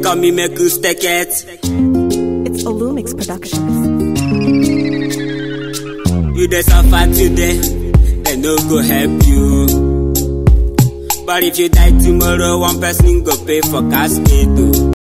call me make you stack it. It's Olumix Productions. You dey suffer today, they no go help you. But if you die tomorrow, one person go pay for casket. oh.